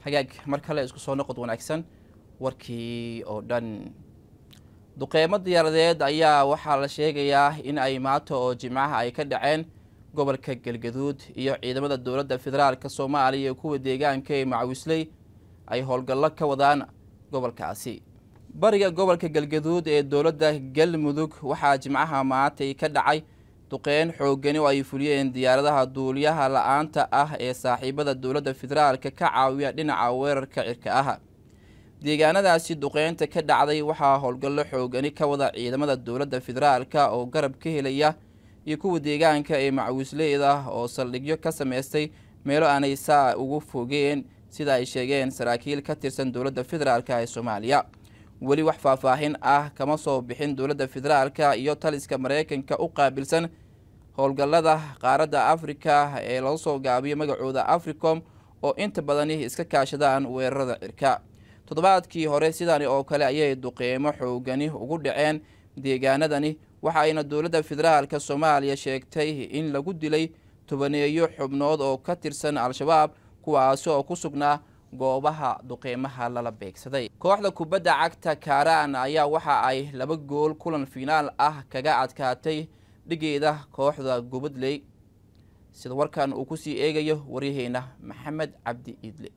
hagaag mar kale isku soo noqod wanaagsan warkii oo dhan duqeymo diyaaradeed ayaa waxaa la sheegayaa in ay maanta oo jimcaha ay ka dhaceen gobolka galgaduud iyo ciidamada dowladda federaalk soomaaliya iyo kuwa deegaanka ee macawisley ay howlgallo ka wadaan gobolkaasi bariga gobolka galgaduud ee dowladda galmudug waxaa jimcaha maantay ka dhacay duqeyn xoogani oo ay fuliyeen diyaaradaha duuliyaha la-aanta ah ee saaxiibada dowladda federaalka ka caawiya dhinaca weerarka cirka ah deegaanadaasi duqeynta ka dhacday waxaa howlgallo xoogani ka wada ciidamada dowladda federaalka oo garab ka helaya iyo kuwa deegaanka ee macawisleyda oo saldhigyo ka sameystay meelo aanay saa ugu fogeen sida ay sheegeen saraakiil ka tirsan dowladda federaalk ee soomaaliya weli wax faahfaahin ah kama soo bixin dowladda federaalka iyo taliska mareykanka u qaabilsan howlgallada qaaradda afrika ee laga soo gaabiyo magacooda africom oo inta badani iska kaashadaan weerarada cirka toddobaadkii hore sidani oo kale ayay duqeymo xoogani ugu dhaceen deegaanadani waxa ayna dowladda federaalka soomaaliya sheegtay in lagu dilay tobaneeyo xubnood oo ka tirsan al-shabaab kuwaasi oo ku sugnaa goobaha duqeymaha lala beegsaday kooxda kubadda cagta kaaraan ayaa waxa ay laba gool kulan finaal ah kaga adkaatay dhigeeda kooxda gubadley sida warkan uu kusii eegayo waryaheena maxamed cabdi iidle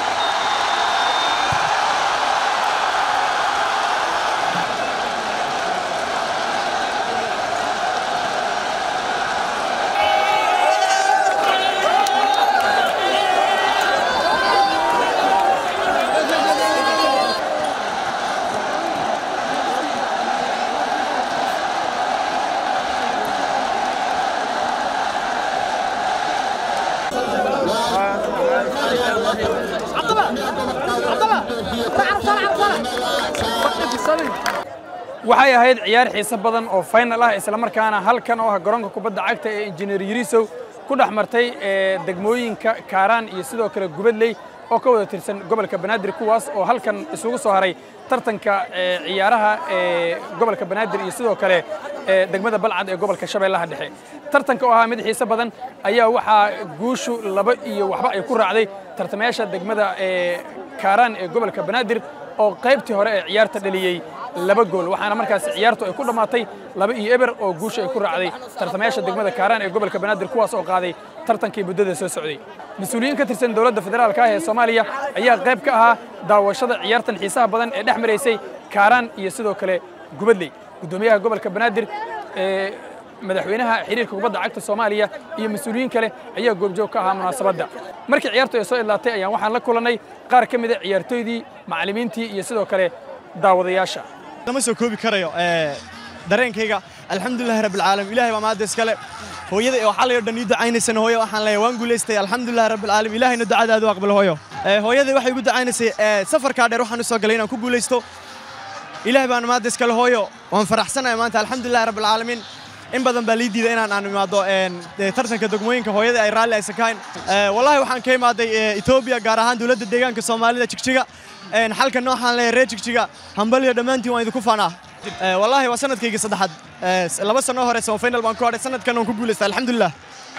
waxay ahayd ciyaar xiise badan oo final ah islamarkaana halkan oo ah garoonka kubadda cagta ee injineer yarisow ku dhex martay degmooyinka kaaraan iyo sidoo kale gubadley oo ka wada tirsan gobolka banaadir kuwaas oo halkan isugu soo haray tartanka ciyaaraha ee gobolka banaadir iyo sidoo kale degmada balcad ee gobolka shabeellaha dhexe tartanka oo ahaa mid xiise badan ayaa waxaa guushu laba iyo waxba ay ku raacday tartamayaasha degmada kaaraan ee gobolka banaadir oo qaybtii hore ee ciyaarta dhaliyey laba gool waxaana markaas ciyaartu ay ku dhammaatay laba iyo eber oo guusha ay ku raacday tartamayaasha degmada kaaraan ee gobolka banaadir kuwaas oo qaaday tartankii muddada soo socday mas-uuliyiin ka tirsan dowladda federaalka ah ee soomaaliya ayaa qayb ka ahaa daawashada ciyaartan xiisaha badan ee dhex maraysay kaaraan iyo sidoo kale gubadley guddoomiyaha gobolka banaadir ee madaxweynaha xiriirka kubadda cagta soomaaliya iyo mas-uuliyiin kale ayaa goobjoog ka ahaa munaasabadda markii ciyaartu ay soo idlaatay ayaan waxaan la kulannay qaar ka mida ciyaartooydii macallimiintii iyo sidoo kale daawadayaasha lama soo koobi karayo dareenkayga alxamdulillahi rabbil caalamiin ilaahay baa maadda iskale hooyada ee waxaa layoo dhan ii ducaynaysana hooyo waxaan leeyahay waan guulaystay alxamdulillahi rabbil caalamiin ilaahayna ducadaadu aqbal hooyo hooyadii waxay igu ducaynaysay safarkaa dheer waxaan u soo galay inaan ku guulaysto ilaahay baan maadda iskale hooyo waan faraxsanahay maanta alxamdulillahi rabbil caalamiin in badan baa lii diiday inaan aan imaado tartanka degmooyinka hooyada ay raalli aysan ka hayn wallahi waxaan ka imaaday etoobiya gaar ahaan dowladda deegaanka soomaalida jigjiga xalka nooxaan leeyahay reer jigjiga hambaliyo dhammaantiin waan idinku faanaa wallahi waa sanadkaygii saddexaad laba sano hore semifinal baan ku hadhay sanadkan waan ku guulaystay alxamdulilah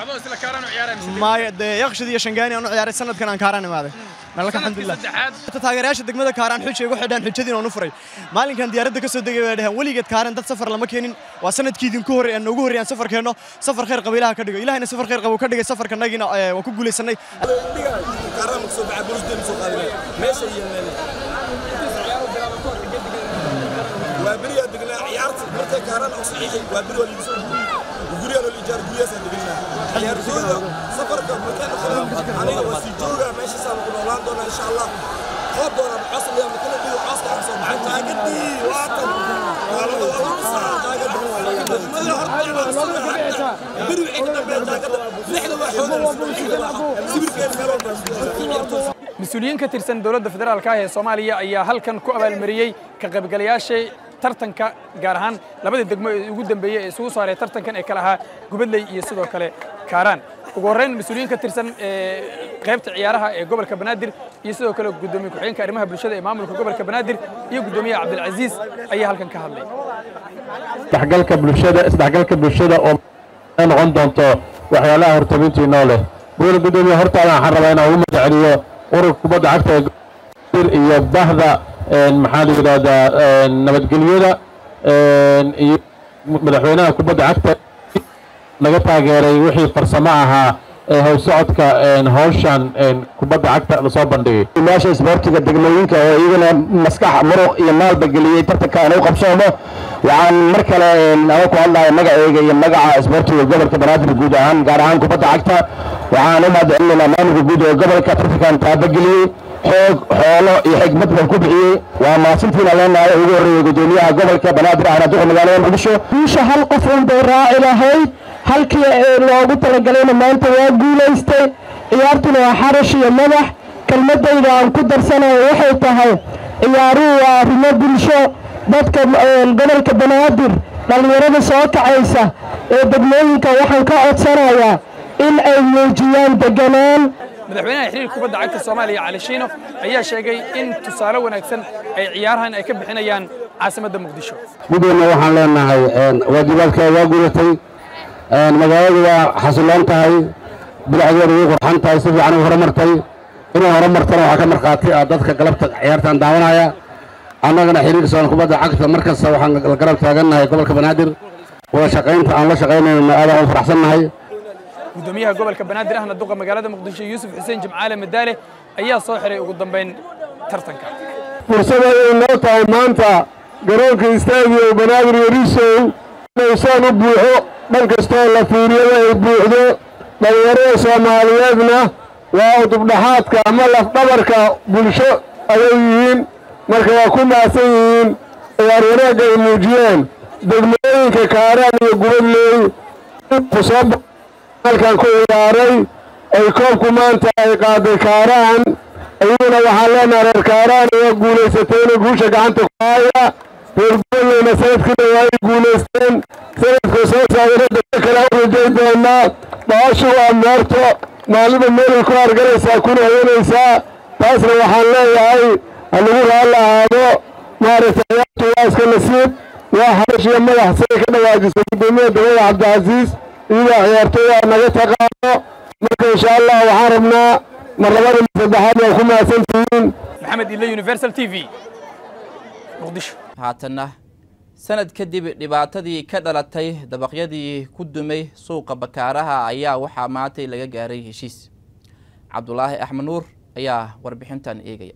maya dee yakshid iyo shangaani aan u ciyaaray sanadkan aan kaaraan imaaday nalaka alxamdulilah taageerayaasha degmada kaaraan xujay igu xidhaan xujadiin aan u furay maalinkan diyaaradda ka soo degay bay dhaheen weligeed kaaraan dad safar lama keenin waa sanadkii idinku horey aan noogu horreeyaan safar keenno safar khayr qaba ilaha ka dhigo ilahayna safar khayr qaba ka dhigay safarka nagiina waan ku guulaysanay وابريا دقنا عيارت مرتا كاران او صحيحي وابريا اللي بيسوي وقريا اللي جار قريا سان دقنا عيار جوجا سفر كم مكان خلاص انا وسي جوجا ماشي سان نولان دونا ان شاء الله خاب دونا بحصل يا مكان دي وحاصل حصل معنا قدي واطن قالوا والله صار بري عندنا بيت نحن واحد mas-uuliyiin ka tirsan dowladda federaalka ah ee soomaaliya ayaa halkan ku abaalmariyey ka qaybgalayaashay tartanka gaar ahaan labada degmo ee ugu dambeeyey ee isugu saaray tartankan ee kale ahaa gubadley iyo sidoo kale kaaraan ugu horreyn mas-uuliyiin ka tirsan qaybta ciyaaraha ee gobolka banaadir iyo sidoo kale guddoomiye ku-xigeenka arrimaha bulshada ee maamulka gobolka banaadir iyo guddoomiyaha cabdilcasiis ayaa halkan ka hadlay isdhexgalka bulshada isdhexgalka bulshada oo noqon doonto waxyaalaha hortabintii noo leh buula guddoomiye hortaada waxaan rabaa inaan ugu magaceliyo ururka kubadda cagta ee iyo bahda maxaa la yidhahdaa nabadgelyada iyo madaxweynaha kubadda cagta laga taageeray wixii farsamo ahaa ee howsocodka howshan kubadda cagta lasoo bandhigay meesha isboortiga degmooyinka oo iyagana maskax muruq iyo maalba geliyey tartanka aan u qabsoono waxaan mar kale anaga ku hadlaya magaceyga iyo magaca isboortiga gobolka banaadir guud ahaan gaar ahaan kubadda cagta waxaan u mahadcelinaynaa maamulka guud ee gobolka tartankan taabageliyey xoog xoolo iyo xigmad baan ku bixiyey waa mahadsantiina leenahay ugu horreeyey gudoomiyaha gobolka banaadir ahna duqa magaalada muqdisho guusha hal qof un bay raaci lahayd halkii loogu talagalayna maanta waa guulaystay ciyaartuna waa xarash iyo madax kelmadayda aan ku darsanayo waxay tahay ciyaaruhu waa arrimo bulsho dadka gobolka banaadir dhallinyarada soo kacaysa ee degmooyinka waxaan ka codsanayaa in ay muujiyaan deganaan madaxweynaha xiriir kubadda cagta soomaaliya cali shiino ayaa sheegay in tusaale wanaagsan ay ciyaarahan ay ka bixinayaan caasimadda muqdisho guddoonna waxaan leenahay waajibaadkeeda waa gudatay magaaladu waa xasiloon tahay bilacdeedu way qurxan tahay si fiican u horumartay inay horumartana waxaa ka markhaati ah dadka galabta ciyaartaan daawanaya annagana xiriirka soomaal kubadda cagta mar kasta waxaan la garab taagannahay gobolka banaadir wada shaqaynta aan la shaqaynayno aadaan u faraxsannahay gudoomiyaha gobolka banaadir ahna duqa magaalada muqdisho yuusuf xuseen jimcaale madaale ayaa soo xiray ugu dambayn tartanka fursad ayay noo tahay maanta garoonka istaadiyo banaadir yarisow inuu saan u buuxo dhan kastoo la fiiriyada ay buuxdo dhallinyarada soomaaliyeedna waa udubdhaxaadka ama lafdhabarka bulsho ayay yihiin marka waa ku mahadsan yihiin ciyaar wanaagga ay muujiyeen degmooyinka kaaraan iyo gubadleey kusoo halkan ku ciyaaray ay koobku maanta ay qaaday kaaraan ayaguna waxaan leenahay reer kaaraan waa guulaysatayna guusha gacanta ku haya reer gubadleyna sanadkiina waa ay guulaysteen sanadka soo saaira dadka kale u rajay doonaa baashu waa meerto maalida meelay ku hargalaysaa kuna hayanaysaa taasna waxaan leeyahay halagu raalla ahaado maaragtay ciyaartu waa iska nasiib waa harash iyo madax siday ka dhawaajisay guddoomiyaha dowlada cabdicasiis iyadaa ciyaartoy waa naga taqaano marka insha allah waxaan rabnaa mar labada mar saddexaad waa ku mahadsantihiin maxamed ille universal t v muqdisho haatanna sanad kadib dhibaatadii ka dhalatay dabaqyadii ku dumay suuqa bakaaraha ayaa waxaa maantay laga gaaray heshiis cabdulaahi axmed nuur ayaa warbixintan eegaya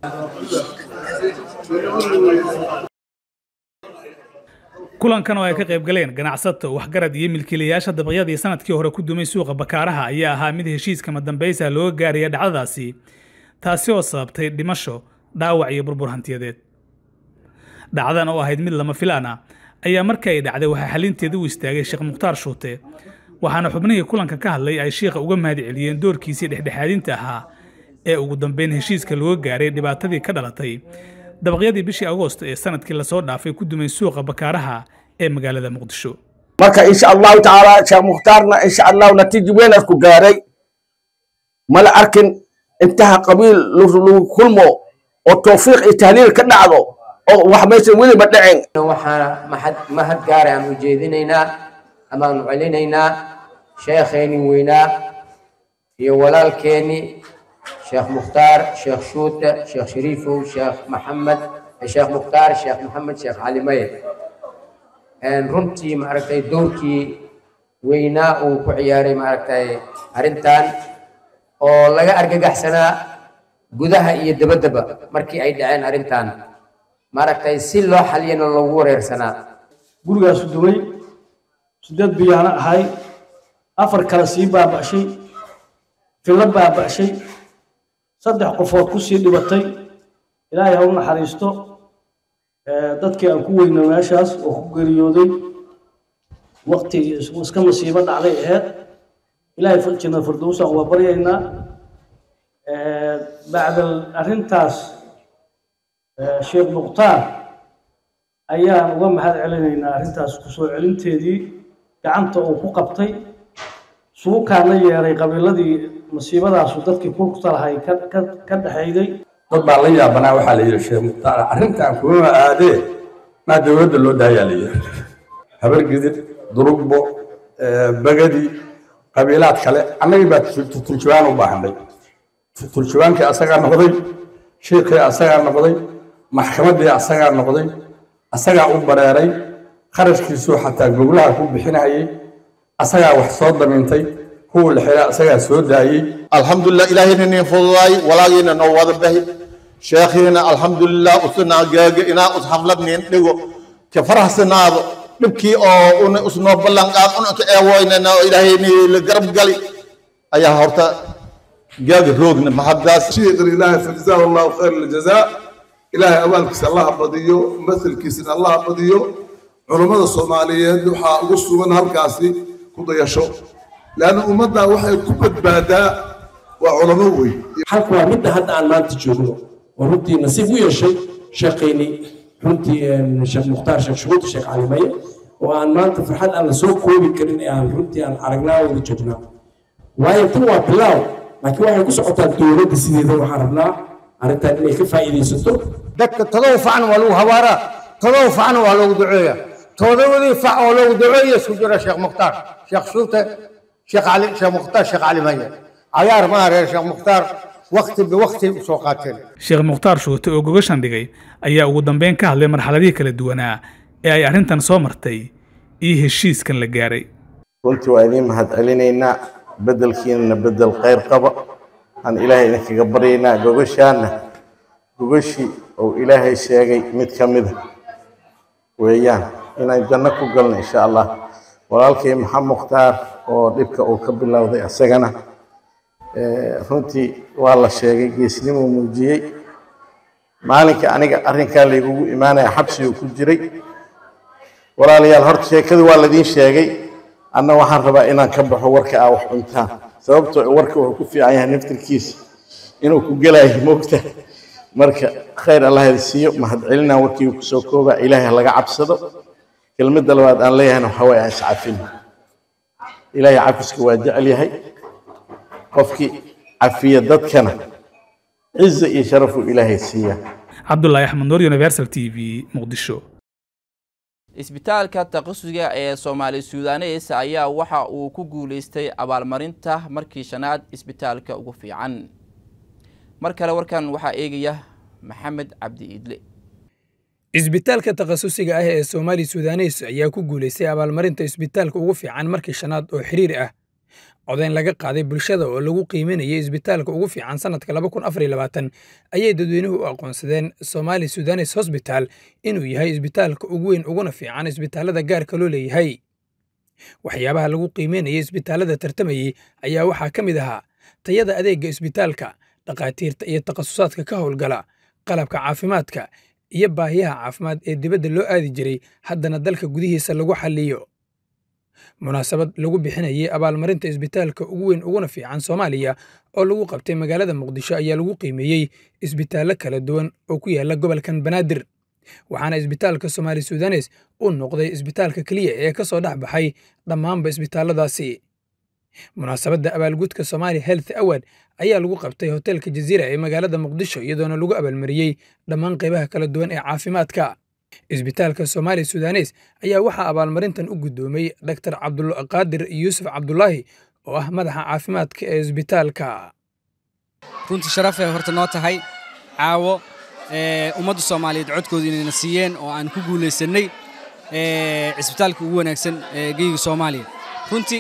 kulankan oo ay ka qayb galeen ganacsato waxgarad iyo milkiilayaasha dabaqyadii sanadkii hore ku dumay suuqa bakaaraha ayaa ahaa mid heshiiskama dambaysa looga gaaraya dhacdadaasi taasi oo sababtay dhimasho dhaawac iyo burbur hantiyadeed dhacdan oo ahayd mid lama filaan ah ayaa markii ay dhacday waxaa xalinteeda u istaagay sheekh mukhtaar shuute waxaana xubnihii kulanka ka hadlay ay shiikha uga mahad celiyeen doorkiisii dhexdhexaadinta ahaa ee ugu dambeyn heshiiska looga gaaray dhibaatadii ka dhalatay dabaqyadii bishii agoosto ee sanadkii lasoo dhaafay ku dumay suuqa bakaaraha ee magaalada muqdisho marka insha allahu tacaala sheekh mukhtaarna insha allahu natiijo weyn ku gaaray mala arkin intaha qabiil lagu kulmo oo tawfiiq iyo tahliil ka dhacdo oo wax maysan weliba dhicin waxaana mahad mahad gaara aan ujeedinaynaa amaanu celinaynaa sheekheeni weynaa iyo walaalkeeni sheekh mukhtaar sheekh shuute sheekh shariifow sheekh maxamed sheekh mukhtaar sheekh maxamed sheekh cali maye runtii maaragtay dowrkii weynaa uu ku ciyaaray maaragtay arrintan oo laga argagaxsanaa gudaha iyo dabaddaba markii ay dhaceen arrintan maaragtay si loo xaliyana loogu wareersanaa gurigaasu dumay sideed biyaana ahay afar kale sii baaba'shay fillo baaba'shay saddex qofood ku sii dhibatay ilaahay ha u naxariisto dadkii aan ku weyno meeshaas oo ku geeriyooday waqti iska masiibo dhacday aheyd ilaahay janna firdowsaan waa baryaynaa bacdal arrintaas sheekh mukhtaar ayaan uga mahad celinaynaa arrintaas kusoo celinteedii gacanta uu ku qabtay suukaan la yeeray qabiiladii masiibadaasu dadkii kulkta lahay ka dhexayday dad baa la yaabanaa waxaa la yidhi sheekh mukhtaar arrintan kuma aadee maa dowladda loo daayaa la yidhi habargidid durugbo bagadi qabiilaad kale annagii baa turjubaan u baahnay turjubaankii asagaa noqday shiikii asagaa noqday maxkamaddii asagaa noqday asagaa u bareeray kharashkiisuu xataa goglaha ku bixinayay asagaa wax soo damintay kuwa la xira asagaa soo daayey alxamdulilah ilaahayna nin fududaay walaagiina noo wada bahi sheekhiina alxamdulilah usuna gaaga inaa us xaflad nin dhigo ka faraxsanaado dhibkii oo una usnoo ballan qaad una ka eewoynana oo ilaahayni la garab gali ayaa horta gaaga roogna maxadaas شيخنا إلهي فجزاه الله خير الجزاء إلهي أبالك الله بديو مثل كيسن الله بديو علماء الصوماليين وحا أقصوا من هالكاسي كودا يشو لأن أمتنا وحي كبت بادا وعلماوي halka waa midda hadda aan maanta joogno oo runtii nasiib u yeeshay sheekhaynii runtii sheekh mukhtaar sheekh shuhuud sheekh calimaye oo aan maanta farxad aan la soo koobi karin ee aan runtii aan aragnaa wada joognaa waayo tan waa bilaaw laakiin waxay ku socotaa dowladda sideeda waxaan rabnaa arrintan inay ka faa'iidaysato dadka todoba facna waa lagu habaaraa todoba facna waa loogu duceeyaa todobadii fac oo loogu duceeya isku jira sheekh mukhtaar sheekh shuute sheekh cali sheekh mukhtaar sheekh cali maye cayaar maaha reer sheekh mukhtaar wakti biwakti usoo qaateen sheekh mukhtaar shuute oo gogashan dhigay ayaa ugu dambeyn ka hadlay marxaladihii kala duwanaa ee ay arrintan soo martay iyo heshiiskan la gaaray runtii waa idiin mahad celinaynaa beddelkiinana beddel khayr qaba aan ilaahay idinkaga baryaynaa gogashaanna gogashii uu ilaahay sheegay mid ka mida weeyaan inaan janno ku galno insha allah walaalkay maxamed mukhtaar oo dhibka uu ka bilowday asagana runtii waa la sheegay geesnimuu muujiyey maalinka aniga arrinkaa laygugu imaanaya xabsiguu ku jiray walaalayaal horta sheekadii waa ladiin sheegay anna waxaan rabaa inaan ka baxo warka aa wax cuntaan sababtoo warka wuxuu ku fiican yahay naftirkiisa inuu ku gelayo moogta marka khayr allah idi siiyo mahadcelinaan warkii kusoo koobaa ilaahay laga cabsado kelmadda labaad aan leeyahayna waxaa waye aan iscafin ilaahay cafiska waa jecel yahay qofkii cafiya dadkana ciza iyo sharafuu ilaahay siiyaa cabdulaahi axmed nuur universal t v muqdisho isbitaalka takhasusiga ee soomaali suudanes ayaa waxa uu ku guuleystay abaalmarinta markii shanaad isbitaalka ugu fiican mar kale warkan waxaa eegaya maxamed cabdi iidle isbitaalka takhasusiga ah ee soomaali sudanes ayaa ku guulaystay abaalmarinta isbitaalka ugu fiican markii shanaad oo xiriir ah codayn laga qaaday bulshada oo lagu qiiminayay isbitaalka ugu fiican sannadka ayay dadweynuhu u aqoonsadeen somaali sudanes hosbital inuu yahay isbitaalka ugu weyn uguna fiican isbitaalada gaarka loo leeyahay waxyaabaha lagu qiimeynayay isbitaalada tartamayey ayaa waxaa ka mid ahaa tayada adeegga isbitaalka dhakhaatiirta iyo takhasusaadka ka howlgala qalabka caafimaadka iyo baahiyaha caafimaad ee dibadda loo aadi jiray haddana dalka gudihiisa lagu xalliyo munaasabad lagu bixinayay abaalmarinta isbitaalka ugu weyn uguna fiican soomaaliya oo lagu qabtay magaalada muqdisho ayaa lagu qiimeeyey isbitaallo kala duwan oo ku yaala gobolkan banaadir waxaana isbitaalka somaali sudanes uu noqday isbitaalka keliya ee ka soo dhex baxay dhammaanba isbitaalladaasi munaasabadda abaalgudka somaali health award ayaa lagu qabtay hoteelka jaziira ee magaalada muqdisho iyadoona lagu abaalmariyey dhammaan qaybaha kala duwan ee caafimaadka isbitaalka somaali sudanes ayaa waxaa abaalmarintan u guddoomay dr cabdulqaadir yuusuf cabdulaahi oo ah madaxa caafimaadka ee isbitaalka runtii sharafay horta noo tahay caawo ummadda soomaaliyeed codkooda inayna siiyeen oo aan ku guulaysannay cisbitaalka ugu wanaagsan ee geyga soomaaliya runtii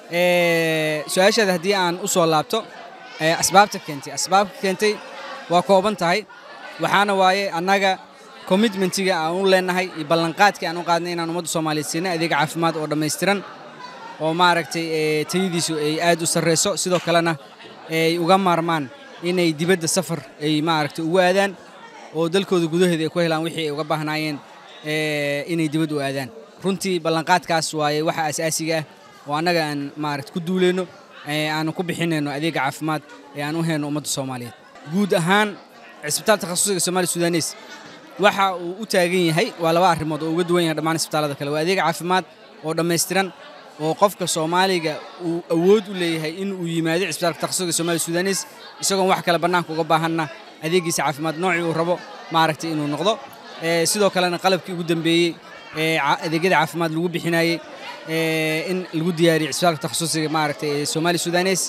su-aashaada haddii aan u soo laabto asbaabta keentay asbaabta keentay waa kooban tahay waxaana waaye annaga commitmentiga aan u leenahay iyo ballanqaadkii aan u qaadnay inaan ummadda soomaaliyeed siinay adeeg caafimaad oo dhammaystiran oo maaragtay tayadiisu ay aad u sarreyso sidoo kalena ay uga maarmaan inay dibadda safar ay maaragtay ugu aadaan oo dalkooda gudaheeda ay ku helaan wixii ay uga baahnaayeen inay dibad u aadaan runtii ballanqaadkaas waaye waxa asaasiga ah oo annaga aan maaragta ku duuleyno aanu ku bixinayno adeega caafimaad ee aan u hayno ummadda soomaaliyeed guud ahaan cisbitaal takhasusiga soomaali sudanes waxa uu u taagan yahay waa laba arrimood oo uga duwan yahay dhammaan isbitaallada kale waa adeeg caafimaad oo dhammaystiran oo qofka soomaaliga uu awood u leeyahay in uu yimaado cisbitaalka takhasusiga soomaali sudanes isagoon wax kale bannaanka uga baahanna adeegiisa caafimaad noocii uu rabo maaragtay inuu noqdo sidoo kalena qalabkii ugu dambeeyey ee adeegyada caafimaad lagu bixinayey in lagu diyaariyo cisbitaalka takhasusiga maaragtay ee soomaali sudanes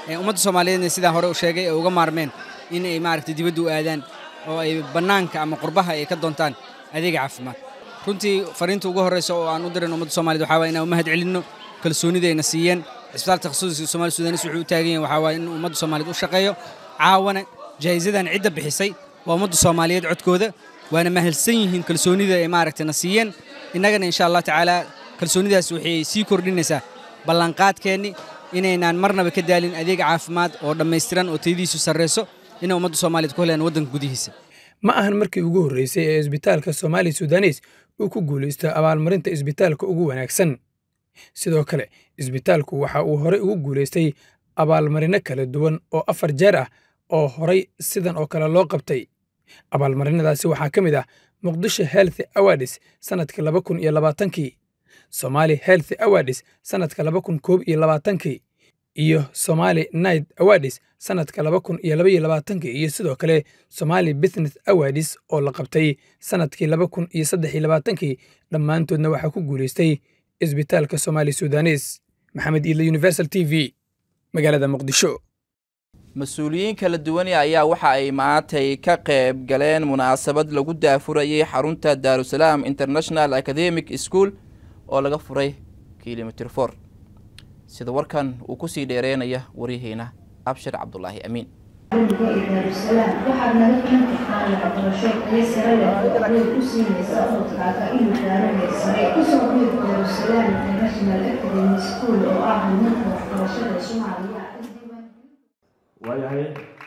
ummadda soomaaliyeedna sidaan hore u sheegay ay uga maarmeen in ay maaragtay dibadda u aadaan oo ay bannaanka ama qurbaha ay ka doontaan adeega caafimaad runtii fariinta ugu horreysa oo aan u dirin ummadda soomaaliyed waxaa waye inaan u mahad celinno kalsoonida ayna siiyeen cisbitaal takhasusiga soomaali sudanis wuxuu u taagan yahay waxaa waaye in ummadda soomaaliyeed u shaqeeyo caawana jaahisadan cidda bixisay waa ummadda soomaaliyeed codkooda waana mahadsan yihiin kalsoonida ay maaragtay na siiyeen innagana insha allah tacaala kalsoonidaas waxay sii kordhinaysaa ballanqaadkeenni inaynaan marnaba ka daalin adeeg caafimaad oo dhammaystiran oo tayadiisu sarreyso inay ummadda soomaaliyeed ku helaan waddanka gudihiisa ma ahan markii ugu horreysay ee isbitaalka soomaali sudanes uu ku guulaysto abaalmarinta isbitaalka ugu wanaagsan sidoo kale isbitaalku waxa uu horey ugu guulaystay abaalmarino kala duwan oo afar jeer ah oo horay sidan oo kale loo qabtay abaalmarinadaasi waxaa ka mid ah muqdisho health awards sannadka laba kun iyo labaatankii somali health awards sannadka laba kun koob iyo labaatankii iyo somali night awards sannadka laba kun iyo laba iyo labaatankii iyo sidoo kale somali business awards oo la qabtay sannadkii laba kun iyo saddex iyo labaatankii dhammaantoodna waxaa ku guulaystay isbitaalka somaali sudanes maxamed iidle universal t v magaalada muqdisho mas-uuliyiin kala duwani ayaa waxa ay maantay ka qayb galeen munaasabad lagu daafurayay xarunta daarusalaam international academic school oo laga furay kilomitr for sida warkan uu kusii dheereynaya waryaheena abshir cabdulaahi amiin daarusalaam waxaad naga filan kartaan waxbarasho tayo sare leh oo adeeg u siinaysa ubadkaaga inuu gaaro heer sare kusoo biir daarusalaam international academy school oo ah horumarka waxbarashada soomaaliya waayahay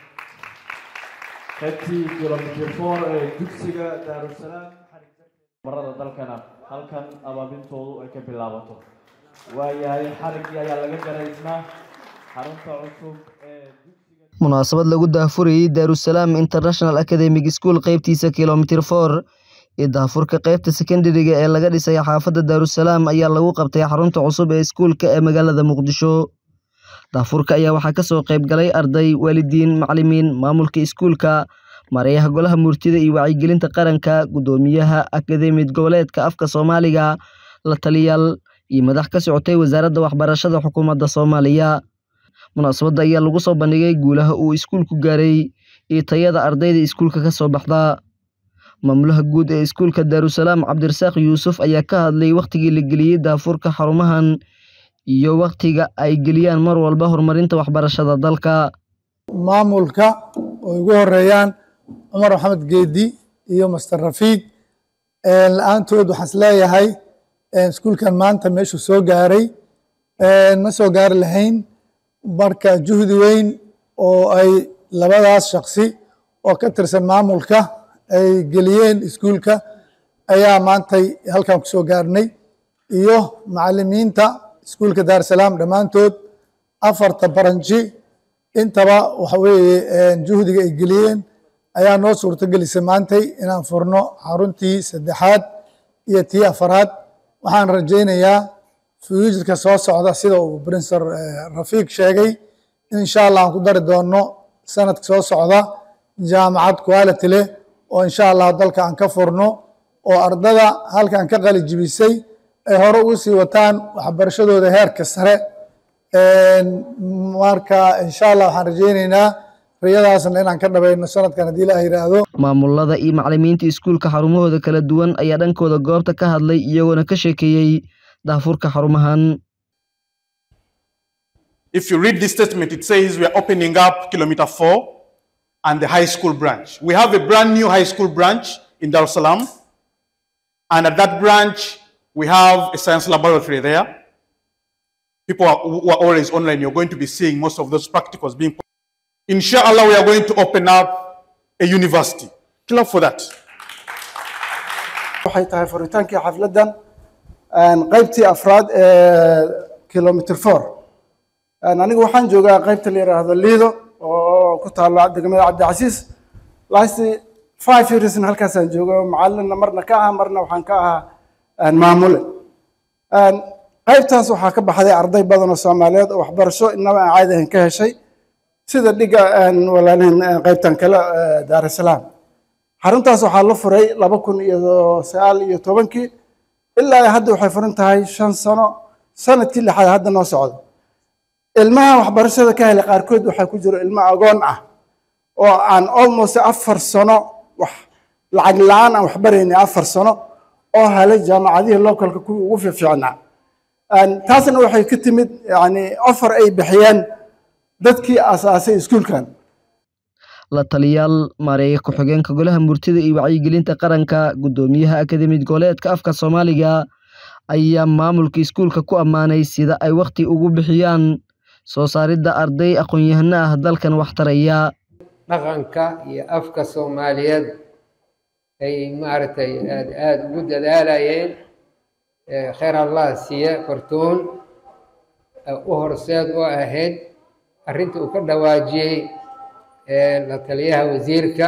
qaybtii kilomitr four ee dugsiga daarusalaam marada dalkana halkan abaabintoodu ay ka bilaabato waayahay xariggii ayaa laga garaysnaa xarunta cusub ee munaasabad lagu daahfurayey daarusalaam international academic school qaybtiisa kilomitr for iyo daahfurka qaybta sekondariga ee laga dhisay xaafadda daarusalaam ayaa lagu qabtay xarunta cusub ee iskuulka ee magaalada muqdisho daahfurka ayaa waxaa kasoo qayb galay arday waalidiin macalimiin maamulka iskuulka mareeyaha golaha murtida iyo wacyigelinta qaranka guddoomiyaha akademiyad goboleedka afka soomaaliga la taliyaal iyo madax ka socotay wasaaradda waxbarashada xukuumadda soomaaliya munaasabadda ayaa lagu soo bandhigay guulaha uu iskuulku gaaray iyo tayada ardayda iskuulka ka soo baxda maamulaha guud ee iskuulka daarusalaam cabdirasaaq yuusuf ayaa ka hadlay wakhtigii la geliyey daafurka xarumahan iyo wakhtiga ay geliyaan mar walba horumarinta waxbarashada dalka maamulka oo ugu horeeyaan cumar maxamed geedi iyo master rafiid la-aantood waxaan is leeyahay iskuulkan maanta meeshuu soo gaaray ma soo gaari lahayn marka juhdi weyn oo ay labadaas shaksi oo ka tirsan maamulka ay geliyeen iskuulka ayaa maantay halkan ku soo gaarnay iyo macalimiinta iskuulka daarusalaam dhammaantood afarta baranji intaba waxa weeye juhdiga ay geliyeen ayaa noo suurto gelisay maantay inaan furno xaruntii saddexaad iyo tii afaraad waxaan rajaynayaa fuujirka soo socda sida uu princer rafiiq sheegay in insha allah aan ku dari doono sanadka soo socda jaamacad quality leh oo insha allah dalka aan ka furno oo ardada halkan ka qali jibisay ay hore ugu sii wataan waxbarashadooda heerka sare marka insha allah waxaan rajaynaynaa riyadaasna inaan ka dhabayno sanadkan haddii ilaah yidhaahdo maamulada iyo macalimiinta iskuulka xarumahooda kala duwan ayaa dhankooda goobta ka hadlay iyagoona ka sheekeeyey daafurka xarumahan If you read this statement, it says we are opening up kilometer four and the high school branch. We have a brand new high school branch in Dar es Salaam. And at that branch, we have a science laboratory there. People are, who are always online, you're going to be seeing most of those practicals being. Inshallah, we are going to open up a university. Clap for that. waxay tahay furitaankii xafladdan qaybtii afraad ee kilomitr four anigu waxaan joogaa qaybta la yidhaahdo liido oo ku taalo degmada cabdicasiis last five yearsna halkaasaan jooga macalinna marna ka ahaa marna waxaan ka ahaa maamule qaybtaas waxaa ka baxday arday badan oo soomaaliyeed oo waxbarasho inaba aan caadi ahayn ka heshay sida dhiga walaalihin qaybtan kale daar es salaam xaruntaas waxaa la furay laba kun iyo sagaal iyo tobankii ilaa hadda waxay furan tahay shan sano sanadkii lixaad hadda noo socdo ilmaha waxbarashada ka helay qaarkood waxaa ku jiro ilmo agoon ah oo aan almost afar sano wax lacag la-aan aan waxbaraynay afar sano oo helay jaamacadihii localka kuwii ugu fiicnaa taasna waxay ka timid yani offer ay bixiyeen dadkii asaasay iskuulkan la taliyaal maareeya ku-xigeenka golaha murtida iyo wacyigelinta qaranka guddoomiyaha akademiyad goboleedka afka soomaaliga ayaa maamulka iskuulka ku ammaanay sida ay wakhti ugu bixiyaan soo saaridda arday aqoon-yahano ah dalkan wax taraya dhaqanka iyo afka soomaaliyeed ay maaragtay aad aada ugu dadaalayeen kheyr allah siiye fartuun u horseed u ahayd arrinta uu ka dhawaajiyey la taliyaha wasiirka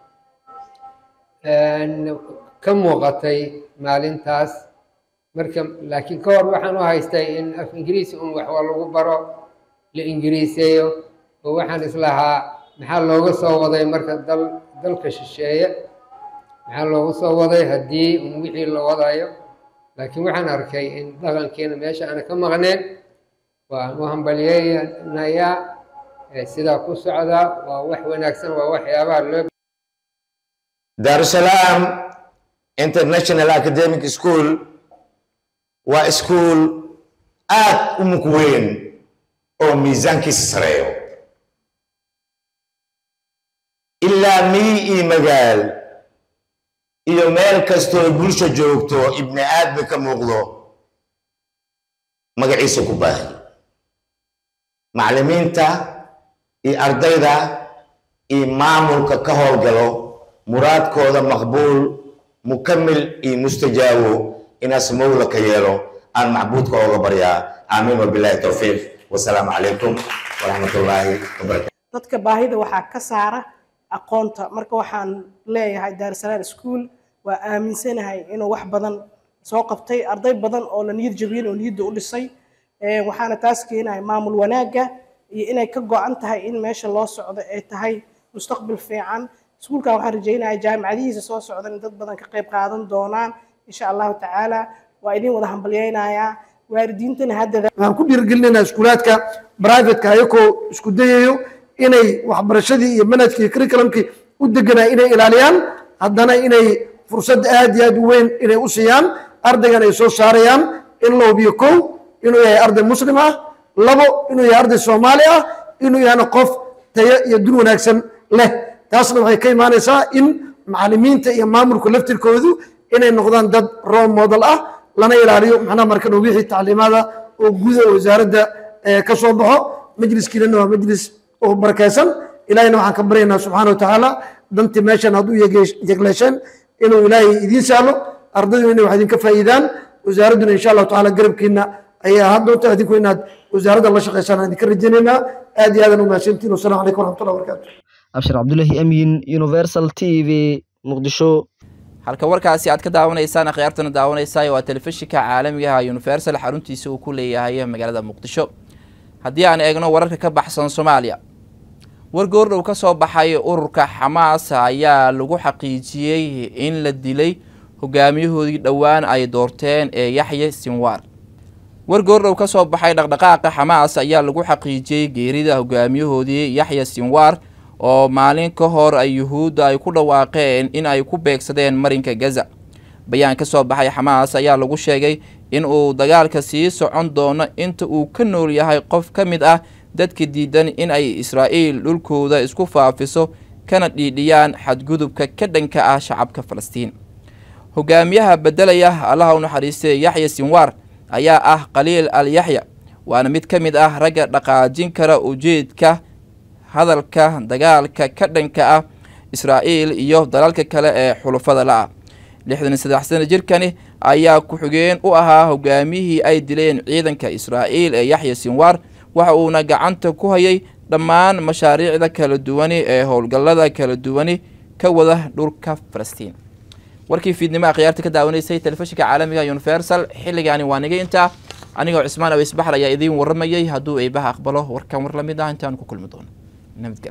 ka muuqatay maalintaas marka laakiin ka hor waxaan u haystay in af ingiriisi un wax waa lagu baro la ingiriiseeyo oo waxaan islahaa maxaa looga soo waday marka dal dalka shisheeye maxaa looga soo waday haddii un wixii la wadayo laakiin waxaan arkay in dhaqankeena meesha aana ka maqneen waan u hambalyeynayaa sidaa ku socda waa wax wanaagsan waa waxyaabaha loo daarusalaam international academic school waa iskuul aad u mug weyn oo miisaankiisa sareeyo ilaa miyi iyo magaal iyo meel kastoo bulsha joogto ibni aadmi ka muuqdo magaciisa ku baahi macallimiinta iyo ardayda iyo maamulka ka howlgalo muraadkooda maqbuul mukamil iyo mustajaabo inaas mowla ka yeelo aan macbuudka ooga baryaa aamiin wabilaahi towfiiq wasalaamu calaykum waraxmatullaahi wabarakatu dadka baahida waxaa ka saara aqoonta marka waxaan leeyahay daarsalaan school waa aaminsanahay inuu wax badan soo qabtay arday badan oo la niyad jabiyeen oo niyadda u dhisay waxaana taas keenaya maamul wanaagga iyo inay ka go-an tahay in meesha loo socdo ay tahay mustaqbal fiican iskuulkan waxaan rajaynayaa jaamacadihiisa soo socdan in dad badan ka qayb qaadan doonaan insha allahu tacaala waa idin wada hambalyeynayaa waalidiintana haddada waxaan ku dhiirigelinaynaa iskuulaadka brivatka ayagoo isku dayayo inay waxbarashadii iyo manhajkii iyo curriculumkii u deganaa inay ilaaliyaan haddana inay fursad aad iyo aad u weyn inay u siiyaan ardaygan ay soo saarayaan in la hubiyo kow inuu yahay arday muslim ah labo inuu yahay arday soomaali ah inuu yahana qof tayo iyo dun wanaagsan leh taasna waxay ka imaanaysaa in macallimiinta iyo maamulka laftirkoodu inay noqdaan dad role model ah lana ilaaliyo macnaha markan wixii tacliimaada oo guda wasaaradda ka soo baxo majliskiinana waa majlis oo barakaysan ilaahayna waxaan ka baryaynaa subxaana watacaala dantii meeshan hadduu yegleesheen inuu ilaahay idiin sahlo ardaydu inay wax idinka faa'iidaan wasaaradduna insha allahu tacaala garabkiina ayay ahaan doonta adinku inaad wasaaradda la shaqaysaan aan idinka rajaynaynaa aad iyo aadan u mahadsantiin wasalaamu calaykum waraxmatullahi wabarakaatu abshir cabdulaahi amiin universal t v muqdisho halka warkaasi aad ka daawanaysaan akhyaartana daawanaysaa waa telefishinka caalamiga ah universal xaruntiisa uu ku leeyahay magaalada muqdisho haddii aan eegno wararka ka baxsan soomaaliya war goordhow ka soo baxay ururka xamaas ayaa lagu xaqiijiyey in la dilay hogaamiyahoodii dhowaan ay doorteen ee yaxya sinwaar war goordhow ka soo baxay dhaqdhaqaaqa xamaas ayaa lagu xaqiijiyey geerida hogaamiyahoodii yaxya sinwaar oo maalin ka hor ay yuhuudda ay ku dhawaaqeen in ay ku beegsadeen marinka gaza bayaan ka soo baxay xamaas ayaa lagu sheegay in uu dagaalka sii socon doono inta uu ka nool yahay qof ka mid ah dadka diidan in ay israa'iil dhulkooda isku faafiso kana dhiidhiyaan xadgudubka ka dhanka ah shacabka falastiin hogaamiyaha beddelaya allaha u naxariistay yaxya sinwaar ayaa ah khaliil al yaxya waana mid ka mid ah ragga dhaqaajin kara ujeedka hadalka dagaalka ka dhanka ah israa'iil iyo dalalka kale ee xulufada la-ah lixdan iyo saddex sano jirkani ayaa ku-xigeen u ahaa hogaamiyihii ay dileen ciidanka israa'iil ee yaxya sinwaar waxa uuna gacanta ku hayay dhammaan mashaariicda kala duwani ee howlgallada kala duwani ka wada dhulka falastiin warkii fiidnimo akhyaarta ka daawanaysay telefishinka caalamiga universal xilligaani waa niga intaa anigoo cismaan aweysbaxr ayaa idiin warramayay hadduu eebaha aqbalo warkan war la mid ah intaan ku kulmi doono nabadgel